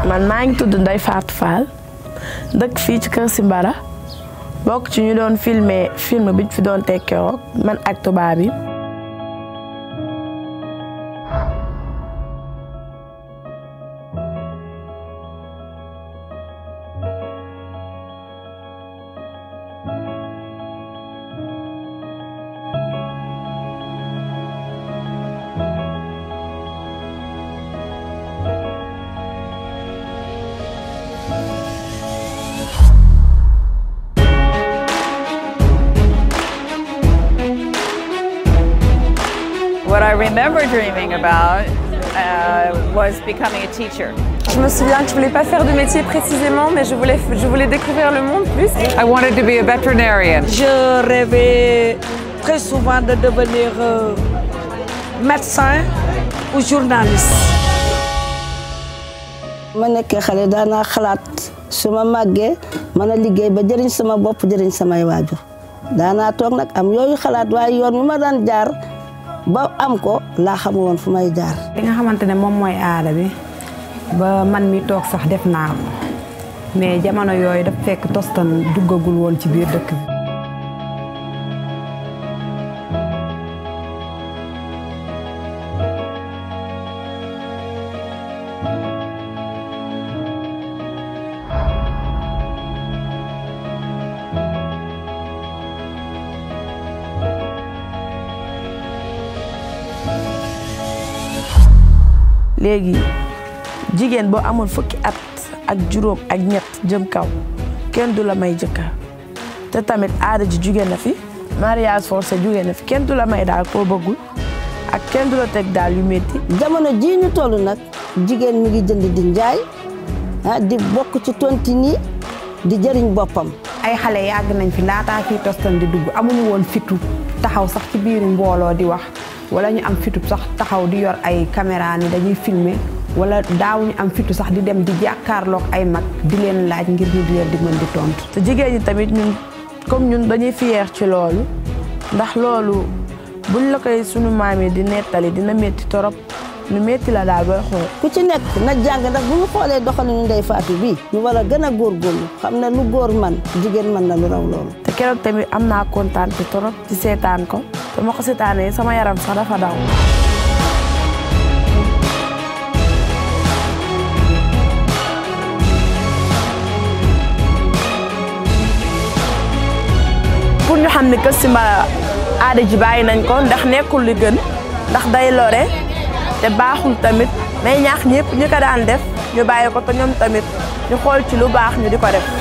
man maa ngi tudd Ndeye Fatou Fall dëkk fii ci Kër Simbara bokk ci ñu doon filmer film bi ñu fi doon teg keroog man ak tubaab yi. What I remember dreaming about uh, was becoming a teacher. Je me souviens que je voulais pas faire de métier précisément, mais je voulais, je voulais découvrir le monde plus. I wanted to be a veterinarian. Je rêvais très souvent de devenir euh, médecin ou journaliste. ma nekkee xale daanaa xalaat su ma màggee mën a liggéey ba jëriñ sama bopp jëriñ samay waajur daanaa toog nag am yooyu xalaat waaye yoon mi ma daan jaar ba am ko laa xamu woon fu may jaar. li nga xamante ne moom mooy aada bi ba man mi toog sax def naa ko mais jamono yooyu daf fekk tostan duggagul woon ci biir dëkk bi. léegi jigéen boo amul fukki at ak juróom ak ñett jëm kaw kenn du la may jëkkër te tamit aada ji jóge na fi mariage forcé jóge na fi kenn du la may daal koo bëggul ak kenn du la teg daal yu métti jamono jii ñu toll nag jigéen mi ngi jënd di njaay ah di bokk ci tontine di jëriñ boppam. ay xale yàgg nañ fi laataa fii tostan di dugg amuñu woon fitu taxaw sax ci biir mbooloo di wax wala ñu am fitu sax taxaw di yor ay caméra ni dañuy filmer wala daawuñu am fitu sax di dem di jàkkaarloog ay mag di leen laaj ngir ñu di leen di mën di tontu. te jigéen ñi tamit ñun comme ñun dañuy fier ci loolu ndax loolu buñ la koy sunu maam yi di nettali dina métti torop lu métti la daal booy xool. ku ci nekk na jàng ndax bu ñu xoolee doxalinu Ndeye Fatou bii ñu war a gën a góorgóorlu xam ne lu góor man jigéen mën na lu raw loolu. te keroog tamit am naa kontaan te torop ci seetaan ko te ma ko seetaanee sama yaram sax dafa daw. pour ñu xam ne Kër Simbara aada ji bàyyi nañ ko ndax nekkul li gën ndax day lore te baaxul tamit may ñaax ñëpp ñu ko daan def ñu bàyyi ko te ñoom tamit ñu xool ci lu baax ñu di ko def.